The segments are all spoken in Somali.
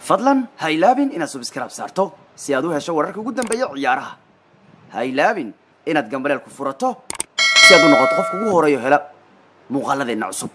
fadlan ha ilaabin inaad subscribe saarto si aad u hesho wararka ugu dambeeya ciyaaraha ha ilaabin inaad gambaleel ku furato si aad u noqoto qofka ugu horeeyo hela muuqaaladeenna cusub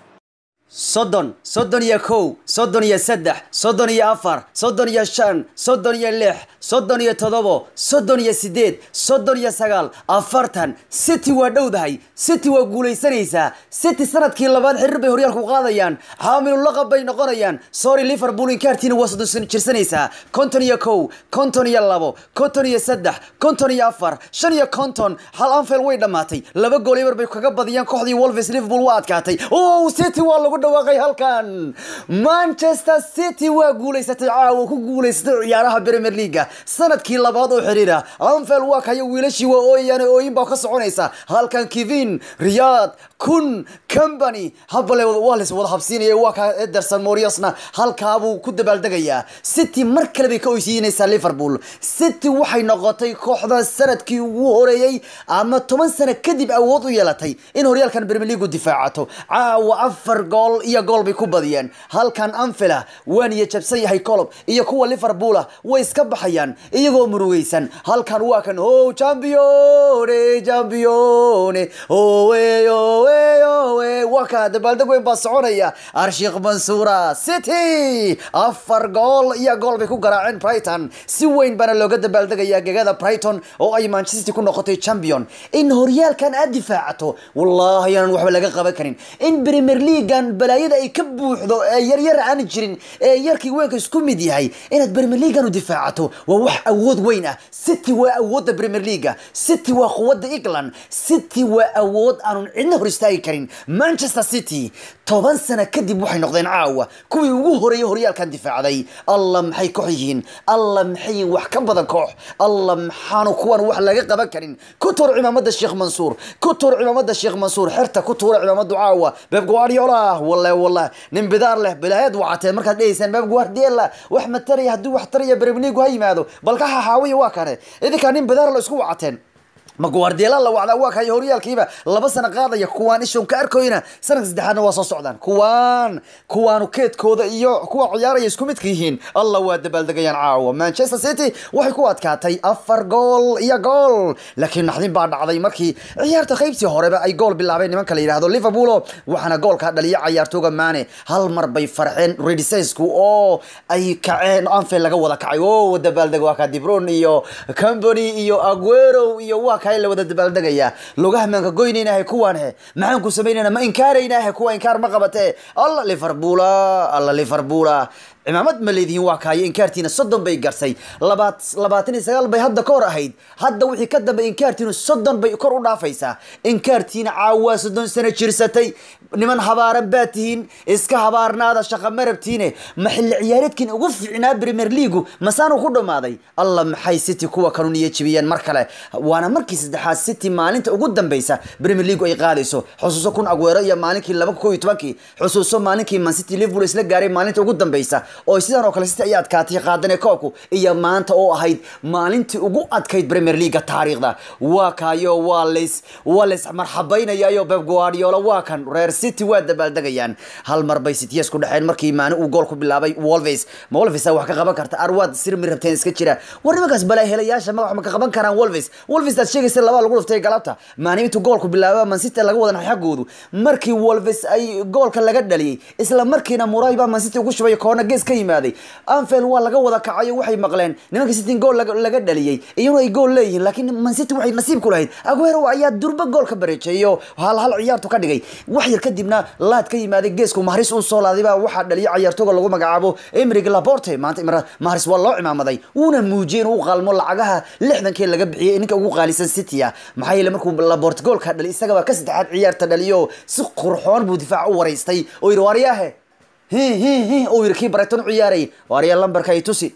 soddon soddon iyo kow soddon iyo saddex soddon iyo afar soddon iyo shan soddon iyo lix soddon iyo toddobo soddon iyo sideed soddon iyo sagaal afartan city waa dhowdahay city waa guulaysanaysaa city sanadkii labaad xiriir bay horyaalku qaadayaan xaamilu laqab bay noqonayaan sorry liverpool inkaartiina waa soddon jirsanaysaa konton iyo kow konton iyo labo konton iyo saddex konton iyo afar shan iyo konton hal anfield way dhammaatay laba gool eber bay kaga badiyaan kooxdii wolves liverpool waa adkaatay oh city waa lagu dhawaaqay halkan manchester city waa guulaysatay caawa ku guulaysatay ciyaaraha premier leaga sanadkii labaad oo xiriira anfield waa kayo wiilashii waa ooyayaan ooyin baa ka soconaysa halkan kevin riyad kun company habale waa lays wada habsiinaya waa ka ederson moriosna halkaabuu ku dabaaldegayaa city mar kale bay ka oysiinaysaa liverpool city waxay noqotay kooxda sanadkii ugu horeeyey ama toban sano kadib awood u yeelatay in horyaalkan premier league difaacato caawa afar gool iyo gool bay ku badiyeen halkan anfila waan iyo jabsan yahay colob iyo kuwa liverpoola way iska baxayaan iyagoo murugaysan halkan waa kan o champione champione owe owe owe waa ka dabaaldeg weyn baa soconaya arshiikh mansuura city afar gool iyo gool bay ku garaaceen brighton si weyn baana looga dabaaldegayaa gegada brighton oo ay manchester city ku noqotay champion in horyaalkan aad difaacato wallahi aanan waxba laga qaban karin in premier leaguean balaayada ay ka buuxdo ee yaryar aan jirin ee yarkii weynka isku mid yahay inaad premier leaguean u difaacato waa wax awood weyn ah city waa awoodda premier leaga city waa quwadda england city waa awood aanun cidna hor istaagi karin manchester city toban sano kadib waxay noqdeen caawa kuwii ugu horeeyay horyaalkan difaacday alla maxay koox yihiin alla maxay wax ka badan koox alla maxaanu kuwan wax laga qaban karin ku tuur cimaamada sheekh mansuur ku tuur cimaamada sheekh mansuur xerta ku tuura cimaamadu caawa beb guardiola wallahi wallahi nin bidaar leh bilaayad wacateen markaad dhegeysaan beb guardiola wax mataraya haddii wax taraya premier league ha yimaado bal ka xaxaawiya waa kane idinkaa nin bidaar la isku wacateen ma guardiola la wacdaa waa kaya horyaalkiiba laba sano qaadaya kuwaan ishon ka arkoyna sanadka saddexaadna waa soo socdaan kuwaan kuwaanu keedkooda iyo kuwa ciyaaraya isku midka yihiin allah waa dabaaldegayaan caawa manchester city waxay ku adkaatay afar gool iyo gool laakiin naxdin baa dhacday markii ciyaarta qaybtii horeba ay gool bilaabeen nimanka la yidhahdo liverpool waxaana goolka dhaliya cayaartooga maane hal mar bay farxeen redisesku oo ay kaceen anfield laga wada kacay o dabaaldeg waa ka dibron iyo company iyo aguero iyo waa la wada dabaaldegaya lugaha maanka goynaynahe kuwaan he maxaan ku samaynayna ma inkaaraynahe kuwa inkaar ma qabate alla liverpoola alla liverpoola cimaamad ma leedihiin waa kaayo inkaartiina soddon bay garsay labaat labaatan iyo sagaal bay hadda ka hor ahayd hadda wixii ka dambe inkaartiinu soddon bay kor u dhaafaysaa inkaartiina caawaa soddon sano jirsatay niman habaaran baa tihiin iska habaarnaada shaqa marabtiine ma xilli ciyaareedkin ugu fiicnaa premier leagu masaanu ku dhammaaday alla maxay city kuwa kanu niyo jibiyeen mar kale waana markii saddexaad city maalinta ugu dambeysa premier leagu ay qaadayso xusuuso kun agweero iyo maalinkii laba ko iyo tobankii xusuuso maalinkii mancity liverpool isla gaaray maalinta ugu dambeysa oo sidaan oo kale city ay adkaatay qaadane koobku iyo maanta oo ahayd maalintii ugu adkayd premier leaga taariikhda waa kaayo waa lays waa lays marxabaynayayo beb guardiola waa kan reer city waa dabaaldegayaan hal mar bay cityes ku dhexeen markii maani uu gool ku bilaabay wolves ma wolves wax ka qaban karta arwaad sirmi rabteen iska jira war nimankaas balaa helayaasha magax ma ka qaban karaan wolves wolves aad sheegaysa labaa lagu dhuftay galabta maani intuu goolku bilaaba man city laga wadan xaggoodu markii wolves ay goolka laga dhaliyey isla markiina muray baa man city ugu shubay koona gees ka yimaaday anfield waa laga wada kacayo waxay maqleen nimanka city gool laga dhaliyey iyaguna ay gool leeyihiin laakiin man city waxay nasiib ku lahayd aguero ayaa durba gool ka bareejeeyo hal hal ciyaartu ka dhigay wax yar kadibna laad ka yimaaday geesku mahris uu soo laaday baa waxaa dhaliyay ciyaartooga lagu magacaabo emrig laporte maanta mahris waa loo cimaamaday wuuna muujiyey inuu qalmo lacagaha lixdankii laga bixiyey ninka ugu qaalisan city ah maxaa yeele markuu laporte goolka dhaliy isagaba ka saddexaad ciyaarta dhaliyo si qurxoon buu difaac u waraystay oo yidhi waaryaahe hi hi hi uu yidhi kii barayton u ciyaarayay waaryaa lambarka ay tusi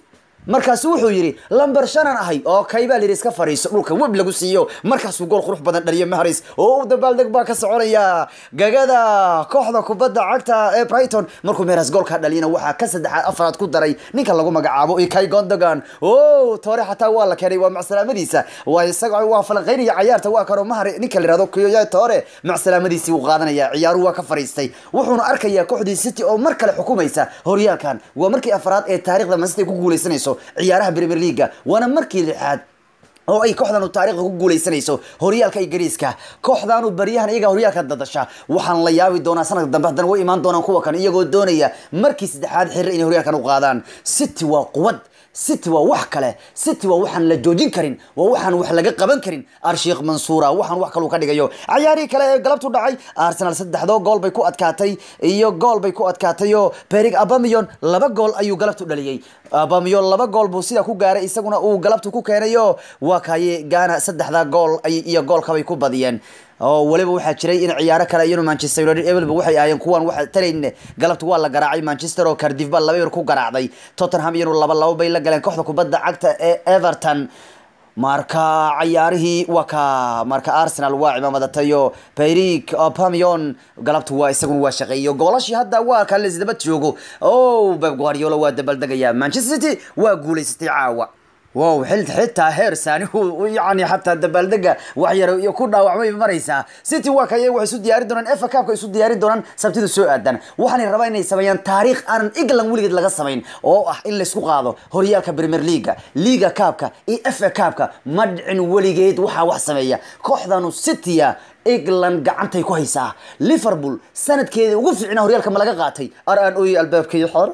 markaasu wuxuu yidhi lamber shanan ahay oo kay baa layidhi iska fadhiiso dhulka web lagu siiyo markaasuu gool qurux badan dhaliyo maharis oo u dabaaldeg baa ka soconaya gagada kooxda kubadda cagta ee brighton markuu meeras goolka dhaliyana waxaa ka saddexaad afaraad ku daray ninka lagu magacaabo ikay gondogan o toore xataa waa la keenay waa macsalaamadiisa waa isaga waa falanqeynaya cayaarta waa kanoo mahar ninka la yihahdo kiyoya toore macsalaamadiisii wuu qaadanaya ciyaaruhu waa ka fadhiistay wuxuuna arkayaa kooxdii city oo mar kale xukumaysa horyaalkan waa markii afaraad ee taarikhda mansity ku guuleysanayso ciyaaraha premier leaga waana markii lixaad oo ay kooxdanu taarikhda ku guuleysanayso horyaalka ingiriiska kooxdanu baryahan iyaga horyaalka dadasha waxaan la yaabi doonaa sanadka dambe haddana way imaan doonaan kuwa kan iyagoo doonaya markii saddexaad xirre inay horyaalkan u qaadaan city waa quwad city waa wax kale city waa waxaan la joojin karin waa waxaan wax laga qaban karin arshiikh mansuura waxaan wax kaluu ka dhigayo cayaarihii kale ee galabtu dhacay arsenal saddexdoo gool bay ku adkaatay iyo gool bay ku adkaatay oo perig abamiyon laba gool ayuu galabtu dhaliyey abamiyon laba gool buu sidaa ku gaaray isaguna uu galabtu ku keenayo waa kaye gaana saddexda gool iyo goolkabay ku badiyeen oo weliba waxaa jiray in ciyaaro kale iyanu manchester united evelba waxay ahaayeen kuwan waxa talayn galabta waa la garaacay manchester oo cardiff baa laba yar ku garaacday tottenham iyanu laba labo bay la galeen kooxda kubadda cagta ee everton marka cayaarihii waa ka marka arsenal waa cimaamadatayo payrik pamion galabtu waa isaguna waa shaqeeyo goolashii hadda waa ka laisdaba joogo o beb guardiola waa dabaldegaya manchester city waa guuleysatay caawa wow xil xitaa heer saani yani xataa dabaaldega wax yar iyo ku dhaawacmay maraysaa city waa kay waxay isu diyaarin doonaan efa cupka isu diyaarin doonaan sabtida soo aadan waxaanay rabaa inay sameeyaan taariikh aanan england weligeed laga samayn oo ah in laysku qaado horyaalka premier leaga liga cupka iyo efa cupka ma dhicin weligeed waxaa wax sameeya kooxdanu citya england gacantay ku haysaa liverpool sanadkeedii ugu fiicna horyaalka ma laga qaatay ar aan ooyey albaabkaiyo xor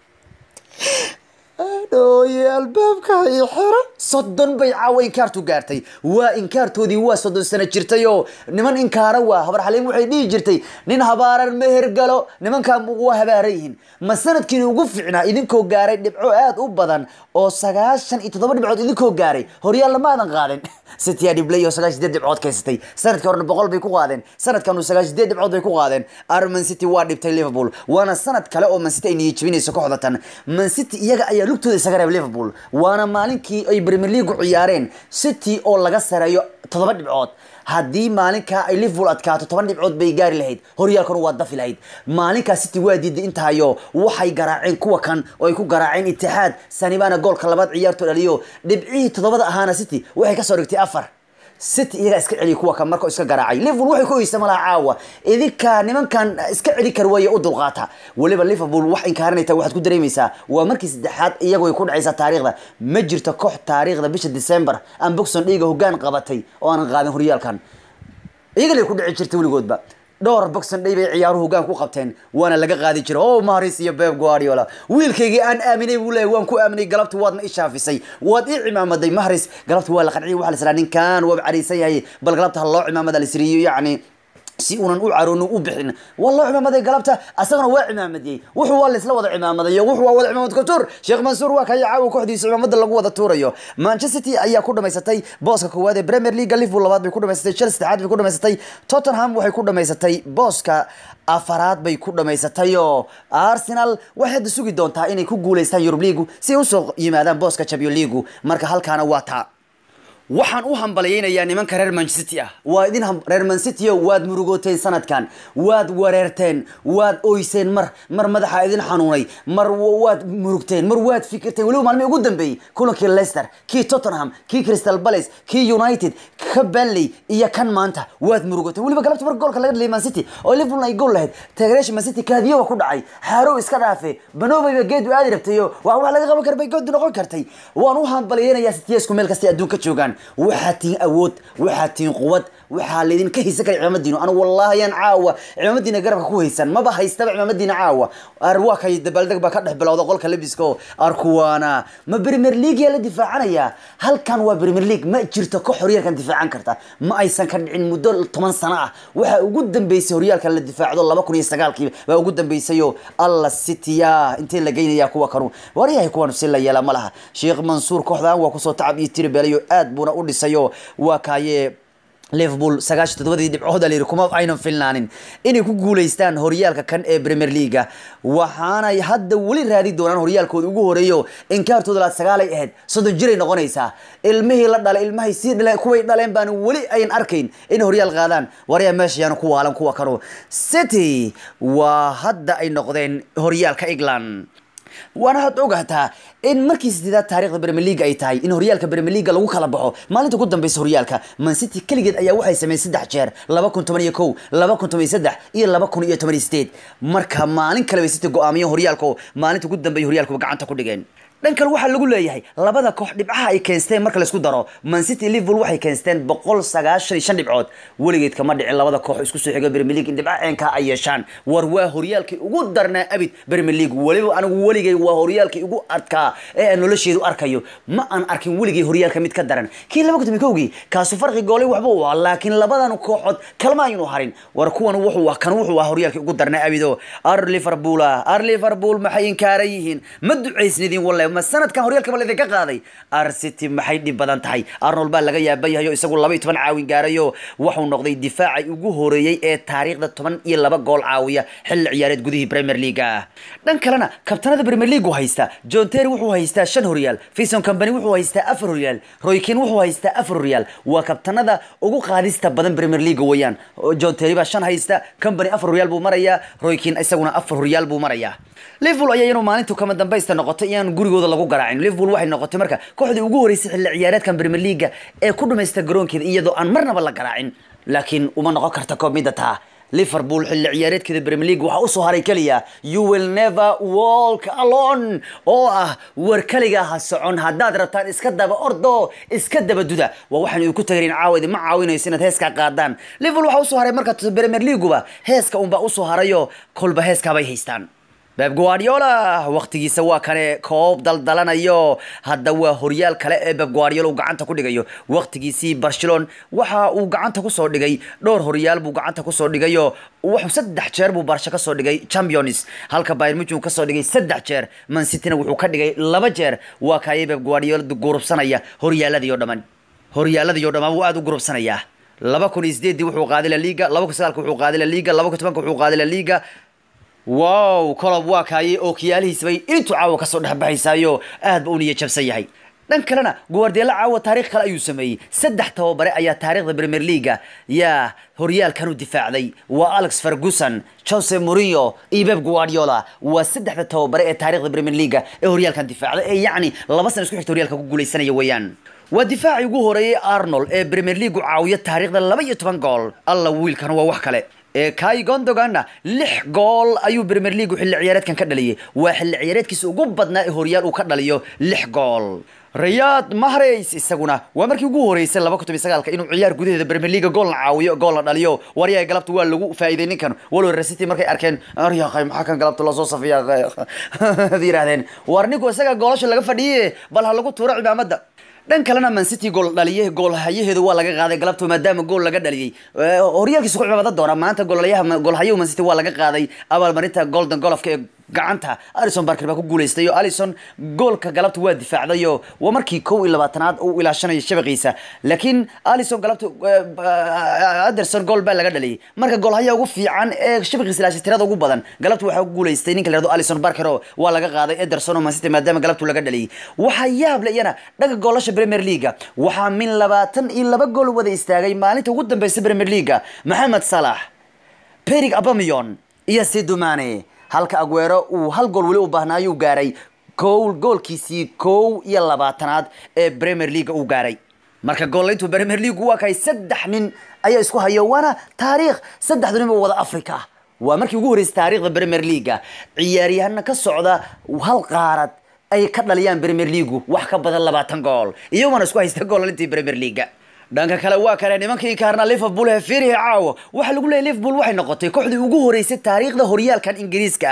dhooye albaabka iyo xero soddon bay caawa inkaartu gaartay waa inkaartoodii waa soddon sano jirtay oo niman inkaara waa habar xaliim waxay dhihi jirtay nin habaaran meher galo nimankan waa habaaran yihiin ma sanadkiina ugu fiicnaa idinkoo gaaray dhibco aad u badan oo sagaashan iyo toddoba dhibcood idinkoo gaaray horyaal lamaadan qaadin citya dhiblay oo sagaashan sideed dhibcood kaysatay sanadkii horena boqol bay ku qaadeen sanadkanu sagaashan sideed dhibcood bay ku qaadeen ar man city waa dhibtay liverpool waana sanad kale oo man city ay niyad jebinayso kooxda tan man city iyaga ayaa lugtooda isaga reeb liverpool waana maalinkii ay premier league ciyaareen city oo laga sareeyo toddoba dhibcood haddii maalinkaa ay liverpool adkaato toban dhibcood bay gaari lahayd horyaalkanu waa dafi lahayd maalinkaa city waa diiday intaayo waxay garaaceen kuwa kan oo ay ku garaaceen itixaad sanibana goolka labaad ciyaartoo dhaliyo dhibcihii toddobada ahaana city waxay kasoo dhigtay afar city iyagaa iska celiya kuwa kan marka iska garaacay liverpool waxay ku oysa malaha caawa idinka nimankan iska celi kar weeye u dulqaata weliba liverpool wax inkaaranayta waxaad ku dareemaysaa waa markii saddexaad iyagu ay ku dhacaysaa taariikhda ma jirto koox taariikhda bisha december aan boxon dhiiga hoggaan qabatay oo aanan qaadin horyaalkan iyagalay ku dhici jirtay weligoodba dhowr boxon day bay ciyaaruhu hoggaan ku qabteen waana laga qaadi jiray o maris iyo beb guardiola wiilkaygii aan aaminay buu leeyahy waan ku aaminay galabta waadna i shaafisay waad ii cimaamaday maharis galabta waa la qanciyay waxa la israa ninkan waaba cariisan yahay bal galabta ha loo cimaamada la isriiyo yacni si uunan u caroonin u bixin waa loo cimaamaday galabta asagana waa cimaamadiyey wuxuu waa laisla wada cimaamadayo wuxuu waa wada cimaamad couture sheekh mansuur waa kaya caawa kooxdiisa cimaamada lagu wada tuurayo manchester city ayaa ku dhamaysatay booska koowaad ee premier league liverpool labaad bay ku dhamaysatay chelsea saddexaad bay ku dhamaysatay tottenham waxay ku dhamaysatay booska afaraad bay ku dhamaysatay oo arsenal waxay hadda sugi doontaa inay ku guuleystaan yurub leagu si ay usoo yimaadaan booska champion leagu marka halkaana waa taa waxaan u hambalyaynayaa nimanka reer mancity ah waa idin reer mancity waad murugooteen sanadkan waad wareerteen waad oyseen mar mar madaxa idin xanuunay mar waad murugteen mar waad fikirteen weliba maalmii ugu dambeeyey kulankii leicester kii tottenham kii crystal palace kii united ka benley iyo kan maanta waad murugooteen weliba galabta mar goolka laga dhaliyay mancity oo liverpool ay gool lahayd taageerayaasha mancity kaadiyoba ku dhacay xaarow iska dhaafe banobeyba geedu aadi rabtayo wax wax laga qaban kara bay goodu noqon kartay waan u hambalyaynayaa sitiyesku meel kastay adduunka joogaan waxaad tihiin awood waxaad tihiin quwad waxaa laydinka haysan kara cimaamadiinu anigu wallahi ayaan caawa cimaamadiina garabka ku haysan maba haystaba cimaamadiina caawa ar waa kay dabaaldeg baa ka dhex bilowda qolka labiska oo arkuwaana ma premier league yaa la difaacanaya halkan waa premier league ma jirto koox horyaalkan difaacan karta ma aysan ka dhicin muddo toban sano ah waxaa ugu dambeysay horyaalkan la difaacdo laba kun iyo sagaalkii baa ugu dambeysay oo alla citya intee la geynaya kuwa kanu waryahay kuwan si la yeela ma laha sheekh mansuur kooxdan waa kusoo tacab iyo tiri beelayo aad buuna u dhisayo waa kaaye liverpool sagaashan toddobadii dhibcood alayiri kuma aynan filnaanin inay ku guuleystaan horyaalka kan ee premier leaga waxaanay hadda weli raadi doonaan horyaalkooda ugu horeeyo inkaartooda laad sagaalay ahayd soddon jiray noqonaysaa ilmihii la dhalay ilmahay sii dhaleen kuway dhaleen baan weli ayan arkayn inay horyaal qaadaan waryaa meesha yaanu ku waalan kuwa kanu city waa hadda ay noqdeen horyaalka england waana had ogaataa in markii sideedaad taarikhda premier league ay tahay in horyaalka premier league lagu kala baxo maalinta ugu dambeysa horyaalka man city keligeed ayaa waxay sameeyeen saddex jeer laba kun toban iyo kow laba kun toban iyo saddex iyo laba kun iyo toban iyo sideed marka maalin kale bay city go-aamiyeen horyaalka oo maalinta ugu dambeeya horyaalka gacanta ku dhigeen dhan kale waxaa lagu leeyahay labada koox dhibcaha ay keensteen marka laisku daro man city liverpool waxay keensteen boqol sagaashan iyo shan dhibcood weligeed kama dhicin labada koox isku soo xiga premier league in dhibca ceenkaa ay yeeshaan war waa horyaalkii ugu darnaa abid premier league weliba anigu weligay waa horyaalkii ugu adkaa ee aan nolosheedu arkayo ma aan arkin weligay horyaalka mid ka daran kii laba kun kowgii kaasu farqi goolay waxba u ah laakiin labadan kooxood kalma aynu harin war kuwan wuxuu ah kan wuxuu ah horyaalkii ugu darnaa abido ar liverpool ar liverpool maxay inkaaran yihiin ma ducaysnidin wallahi ma sanadkan horyaalka bal idinka qaaday ar city maxay dhib badan tahay arnold baa laga yaaban yahay oo isagu laba iyo toban caawin gaarayo wuxuu noqday difaacay ugu horeeyey ee taariikhda toban iyo laba gool caawiya xilli ciyaareed gudihii premier league dhan kalena kabtanada premier league haysta john terry wuxuu haystaa shan horyaal fison company wuxuu haystaa afar horyaal roykin wuxuu haystaa afar horyaal waa kabtanada ugu qaadista badan premier league weeyaan john terry baa shan haysta company afar horyaal buu marayaa roykin isaguna afar horyaal buu marayaa liverpool ayaa iyanu maalintu kama dambaysta noqotay iyaan gurigooda lagu garaacin liverpool waxay noqotay marka kooxdii ugu horeysay xilli ciyaareedkan premier league ee ku dhamaysta garoonkeeda iyadoo aan marnaba la garaacin laakiin uma noqon karta koob midda taa liverpool xilli ciyaareedkeeda premier league waxaa usoo haray keliya you will never walk alone oo ah war kaliga ha socon haddaad rabtaan iska daba ordo iska daba duda waa waxaan idinku tagarin caawa idinma caawinayso inaad heeskaa qaadaan liverpool waxaa usoo haray marka premier leagueba heeska unbaa usoo harayo kolba heeskaabay haystaan beb guardiola waqtigiisa waa kane koob daldalanayo hadda waa horyaal kale ee beb guardiola uu gacanta ku dhigayo waqtigiisii barcelon waxa uu gacanta kusoo dhigay dhowr horyaal buu gacanta kusoo dhigayo wuxuu saddex jeer buu barsha kasoo dhigay champions halka bayern munich uu kasoo dhigay saddex jeer man cityna wuxuu ka dhigay laba jeer waa kaayay beb guardiola gurubsanaya horyaaladii oo dhammaan horyaaladii oo dhammaan wuu aada u gurubsanayaa laba kun iyo sideedii wuxuu qaaday la liga laba kun sagaalka wuxuu qaaday la liga laba kun tobanka wuxuu qaaday la liga wow colob waa kaayay oo kiyaalihiisbay intuu caawa kasoo dhexbaxaysaayo aad ba u niya jabsan yahay dhan kalena guwardeelo caawa taarikh kale ayuu sameeyey saddex tababare ayaa taarikhda premier leaga yaa horyaalkan u difaacday waa alex ferguson jose mourinho iyo beb guardiola waa saddexda tababare ee taarikhda premier leaga ee horyaalkan difaacday ee yacni laba sana isku xigta horyaalka ku guuleysanaya weeyaan waa difaacii ugu horeeyey arnold ee premier leagu caawiya taarikhda laba iyo toban gool alla wiilkan waa wax kale ee kai gondoganna lix gool ayuu premier leagu xilli ciyaareedkan ka dhaliyay waa xilli ciyaareedkiisa ugu badnaa ee horyaal uu ka dhaliyo lix gool riyad mahrays isaguna waa markii ugu horeysay laba kun toban sagaalka inuu ciyaar gudaheeda premier leaga goolna caawiyo goolna dhaliyo waryaha galabta waa lagu faa'iiday ninkan walow resity markay arkeen aryaqay maxaa kan galabta loo soo safiya ad yidhahdeen war ninku isaga goolasha laga fadhiye bal ha lagu tuuro cimaamada dhan kalena man city gool dhaliye goolhayaheedu waa laga qaaday galabto maadaama gool laga dhaliyey horyaalkiisa ku cimaamada doona maanta goolhayaha goolhayahu man city waa laga qaaday abaalmarinta golden golofka ee gacanta alison barker baa ku guuleystay oo alison goolka galabta waa difaacdayo waa markii kow iyo labaatanaad uu ilaashanayo shabaqiisa laakiin alison galabta anderson gool baa laga dhaliyay marka goolhaya ugu fiican ee shabaqiisa ilaashay tirada ugu badan galabta waxaa ku guuleystay ninka la yihahdo alison barker oo waa laga qaaday ederson oo mancity maadaama galabtu laga dhaliyay waxaa yaab le iyana dhaga goolasha premier leaga waxaa min labaatan iyo laba gool wada istaagay maalinta ugu dambeysa premier leaga maxamed salax perig abamion iyo sidumane halka aguero uu hal gool weli u baahnaayuu gaaray gool goolkiisii kow iyo labaatanaad ee premier leaga uu gaaray marka goolayntu premier league waa kahay saddex nin ayaa isku hayo waana taariikh saddexdu nin oo wada africa ah waa markii ugu horreysay taariikhda premier leaga ciyaaryahana ka socda hal qaarad ay ka dhaliyaan premier leagu wax ka badan labaatan gool iyagona isku haysta goolalintii premier leaga dhanka kale waa kale nimankii kaarna liverpool ee fiirihi caawo waxaa lagu leeyay liverpool waxay noqotay kooxdii ugu horeysay taariikhda horyaalkan ingiriiska ah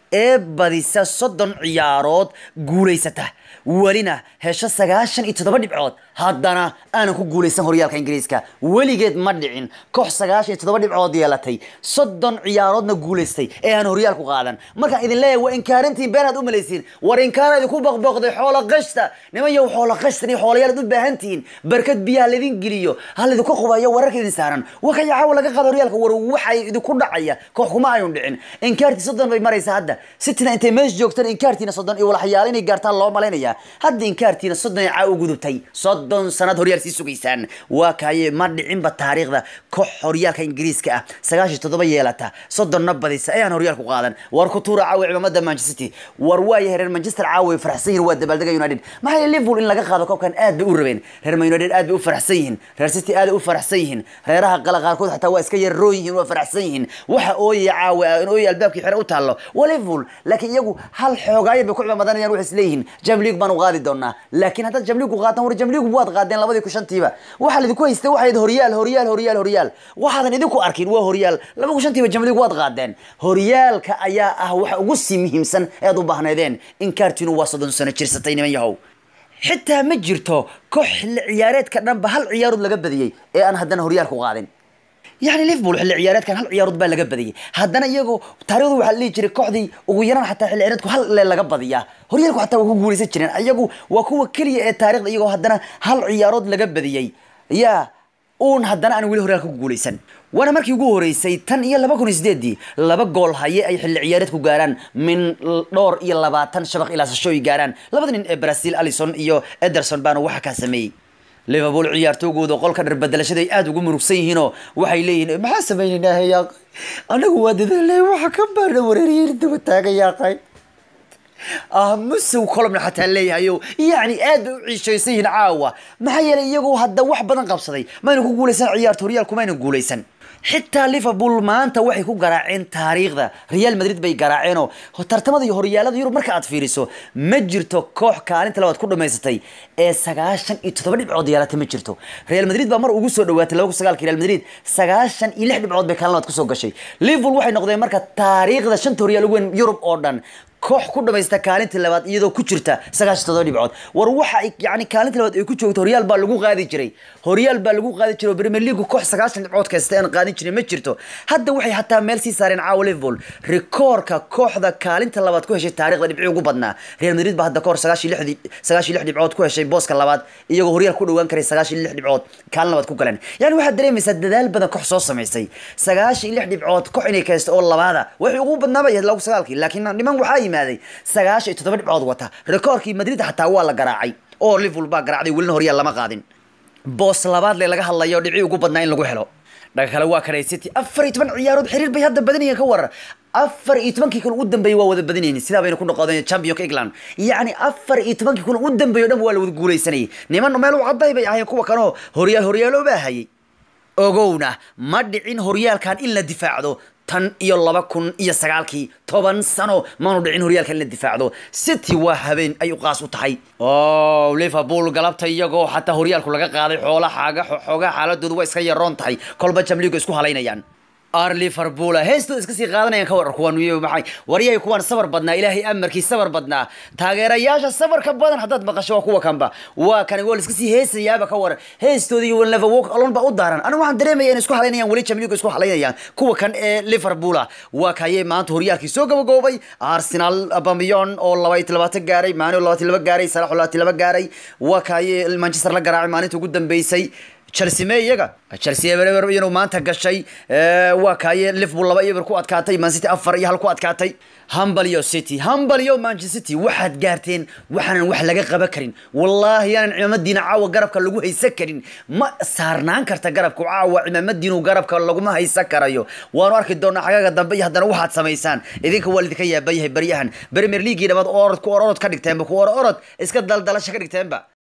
ee badisa soddon ciyaarood guulaysata welina hesho sagaashan iyo toddoba dhibcood haddana aanan ku guulaysan horyaalka ingiriiska weligeed ma dhicin koox sagaashan iyo toddoba dhibcood yeelatay soddon ciyaaroodna guulaystay ee aan horyaalku qaadan markaan idin leeyahay waa inkaarantiin beenaad u malaysiin war inkaara idinku boqboqday xoola qashta niman yow xoola qashtan iyo xoolayaalaad u baahan tihiin barkad biyaha laydin geliyo hal idinku qubayo wararka idin saaran wakaya caawa laga qaado horyaalka war waxay idinku dhacaya koox kuma ayun dhicin inkaartii soddon bay maraysaa hadda sitina intay meesha joogtaan inkaartiina soddon iyo walaxyaalo inay gaartaan loo malaynayaa hadda inkaartiina soddon ay caa u gudubtay soddon sanad horyaal sii sugaysaan waa kaaye ma dhicinba taariikhda koox horyaalka ingiriiska ah sagaashan toddoba yeelata soddonna badisa ayaan horyaalku qaadan war ku tuura caawa cimaamada manchester city war waayahay reer manchester caawa way faraxsan yihin waa dabaaldega united maxaa yeele liverpool in laga qaado koobkan aad bay u rabeen reer man united aad bay u faraxsan yihiin reer city aad bay u faraxsan yihiin reeraha qala qaarkood xataa waa iska yarroon yihiin waa faraxsan yihiin waxa ooyaya caawa in ooyaya albaabkii xere u taallo waa liverpool laakiin iyagu hal xoogaayo bay ku cimaamadanayaan waxay isleeyihiin jam league baan u qaadi doonaa laakiin haddaad jam league u qaataan war jam league waad qaadeen labadii ku shantiiba waxaa laidinku haystay waxayd horyaal horyaal horyaal horyaal waxaadan idinku arkin waa horyaal laba ku shantiiba jam league waad qaadeen horyaalka ayaa ah waxa ugu sii muhiimsan ee aad u baahnaydeen inkaartiinu waa soddon sano jirsatay niman yahow xitaa ma jirto koox xilli ciyaareedka dhanba hal ciyaarood laga badiyey ee aan haddana horyaalku qaadin yani liverpool xilli ciyaareedkan hal ciyaarood baa laga badiyey haddana iyagoo taarikhdu waxaa la dhihi jiray kooxdii ugu yaraan xataa xilli ciyaareedku hal le laga badiyaa horyaalku xataa waa ku guulaysan jireen iyagu waa kuwa keliya ee taarikhda iyagoo haddana hal ciyaarood laga badiyey yaa uun haddana aan weli horyaalka ku guulaysan waana markii ugu horeysay tan iyo laba kun iyo sideedii laba gool haye ay xilli ciyaareedku gaaraan min dhowr iyo labaatan shabaq ilaa sashooy gaaraan labada nin ee brazil alison iyo ederson baana waxa kaa sameeyey liverpool ciyaartoygooda qolka dharbedelashada ay aada ugu murugsan yihiinoo waxay leeyihiin maxaa samaynaynaa yaa anagu waa dadaalay waxa ka baarna wareeriyeen daba taagayaaqay ah musow colomna xataa leeyahayo yacni aad bay u ciishaysan yihiin caawa maxaa yeelay iyagoo hadda wax badan qabsaday mayna ku guulaysan ciyaarta horyaalku mayna guulaysan xitaa liverpool maanta waxay ku garaaceen taariikhda real madrid bay garaaceenoo tartamada iyo horyaalada yurub marka aad fiiriso ma jirto koox kaalinta labaad ku dhamaysatay ee sagaashan iyo toddoba dhibcood yeelatay ma jirto real madrid baa mar ugu soo dhawaatay laba kun sagaalki real madrid sagaashan iyo lix dhibcood bay kaalin labaad kusoo gashay liverpool waxay noqdeen marka taariikhda shanta horyaal ugu weyn yurub oo dhan koox ku dhamaysta kaalinta labaad iyadoo ku jirta sagaashan toddoba dhibcood war waxa ay yani kaalinta labaad ay ku joogto horyaal baa lagu qaadi jiray horyaal baa lagu qaadi jiray oo premier league koox sagaashan dhibcood kasta aan qaadin jirin ma jirto hadda waxay hataa meel sii saareen caawa liverpool rikoorka kooxda kaalinta labaad ku heshay taarikhda dhibci ugu badnaa real madrid baa hadda kahor sagaashan lix sagaashan lix dhibcood ku heshay booska labaad iyagoo horyaal ku dhawaan karay sagaashan lix dhibcood kaalin labaad ku galeen yani waxaad dareemaysaa dadaal badan koox soo samaysay sagaashan lix dhibcood koox inay kaysto oo labaada waxay ugu badnaaba yahay lagu sagaalkii laakiin niman waxaa yimaaday sagaashan iyo toddoba dhibcood wata rikoorkii madrid xataa waa la garaacay oo liverpool baa garaacday welina horyaal lama qaadin boos labaad le laga hadlayo dhibci ugu badnaa in lagu helo dhaga kale waa kanay city afar iyo toban ciyaarood xiriir bay hadda badanayeen ka warar afar iyo tobankii kulan u dambeeyey waa wada badanayeen sidaa bayna ku noqodeen championka england yacni afar iyo tobankii kulan u dambeeyo dhan waa la wada guulaysanayay niman meel u cadday bay ahayen kuwa kanoo horyaal horyaalo baa hayay ogowna ma dhicin horyaalkan in la difaacdo tan iyo laba kun iyo sagaalkii toban sano maanu dhicin horyaalka in la difaacdo city waa habeen ay u qaas u tahay o liverpool galabta iyagoo xataa horyaalku laga qaaday xoola xaaga xoogaa xaaladoodu waa iska yaroon tahay kolba jamliga isku halaynayaan ar liverpool heestooda iska sii qaadanayaan ka warar kuwan maxay waryahay kuwan sabar badnaa ilaahay amarkii sabar badnaa taageerayaasha sabarka badan haddaad maqasho waa kuwa kanba waa kan waa iska sii heesayaaba ka waran heestooda iyo never walk alone ba u daaran anigu waxaan dareemaya inay isku halaynayaan weli jamliga isku halaynayaan kuwa kan ee liverpool waa kayay maanta horyaalkii soo gabagoobay arsenal bamiyon oo laba iyo labaatan gaaray maani oo labaatan laba gaaray salax oo labaatan laba gaaray waa kaye manchester la garaacay maalinta ugu dambeysay chelsea me iyaga chelsea eber eber inuu maanta gashay waa kaaye liverpool laba eber ku adkaatay man city afar iyo hal ku adkaatay hambal iyo city hambal iyo manchester city waxaad gaarteen waxaanan wax laga qaban karin wallaahi aanan cimaamadiina caawa garabka lagu haysan karin ma saarnaan karta garabka caawa cimaamadiinu garabka laguma haysan karayo waanu arki doonaa xagaga dambe iyo haddana waxaad samaysaan idinka waa lidinka yaaban yahay baryahan premier leaguii dhabaad orod ku ororod ka dhigteenba ku ororod iska daldalasha ka dhigteenba